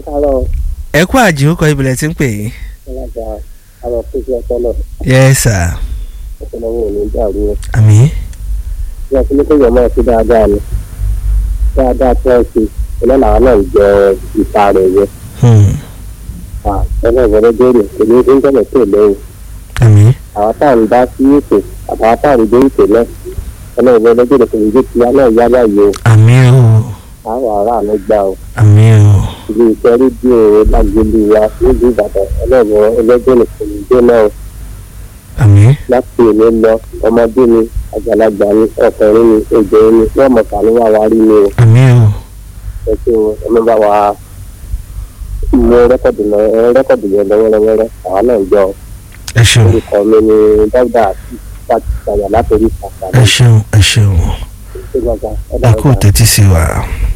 ẹ káàárọ̀ ẹ kú àjò kọ ibìlẹ̀ tí ń pè é. alága àwọn fúnṣẹ́ ọpọlọ yes sir. ọpọlọwọ ò ní dàrú o. àmín. bí a ti ní kéèyàn máa ṣe dáadáa ni dáadáa tí wọ́n ṣe iná làwọn náà ń jẹ ìta rẹ̀ yẹ. Hmm. ẹnlẹ́ ìwọlé béèrè kò ní í jẹ́lẹ̀ tó lẹ́yìn. àmín. àwọn tá à ń dá sí ètò àtàwọn tá à ń gbé ètò náà ẹnlẹ́ ìwọlé béèrè kò ní í jẹ́ kí aná ìyá báyìí o àmín o àwọn ará àánú gbà o. àmín o ilé iṣẹ́ rédíò lágbèlú wa nílùú ìbàdàn ẹlẹ́wọ̀n ẹlẹ́gbẹ̀rún kò ní í jẹ́ náà o. àmín láti èmi lọ ọmọdé ni àgbàlagbà ni ọkùnrin ni obìnrin ni wọn mọ kàní wà wá rí ni o àmín o ẹ ṣe o ẹ má bá wa mú rẹkọdù lọ ẹ rẹkọdù yẹn lọ wẹrẹwẹrẹ àwa náà ń jọ ẹ ṣeun orúkọ mi ni dáúdà àti pàtì sàyà látòrí ìsàkà ẹ ṣeun ẹ ṣeun ṣé gbàgbà ẹ ẹ dáhùn kú tẹ́tí sí wa.